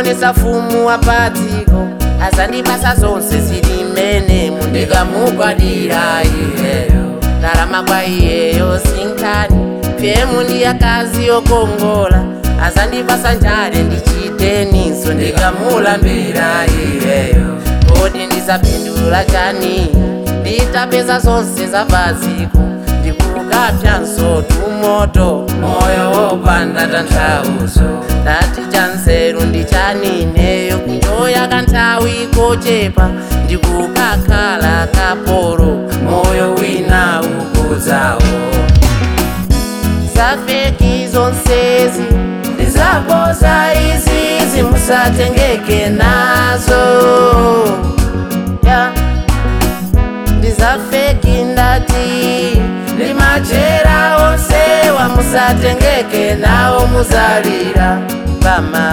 ndionesa fumu wapadziko azandipasa zonse zili mmene mundikamugwadira iyeyo ndalama kwa iyeyo sinkhani pyemu ndi akazi okongola azandipasa njale ndichiteninso ndikamulambira iyeyo kodi ndizapindula chani nditapeza zonse zapadziko ndikukapyanso tumoto moyo wopanda tanthauzo ndati chanzeru ndi chanineyo kunjoya kanthawi kochepa ndikukakhala kapolo moyo wina ukudzawo zafeki zonsezi ndizapoza izi zimusatengeke nazo yeah. ndizafeki ndati ndimachera onse wamusatengeke nawo muzalira pama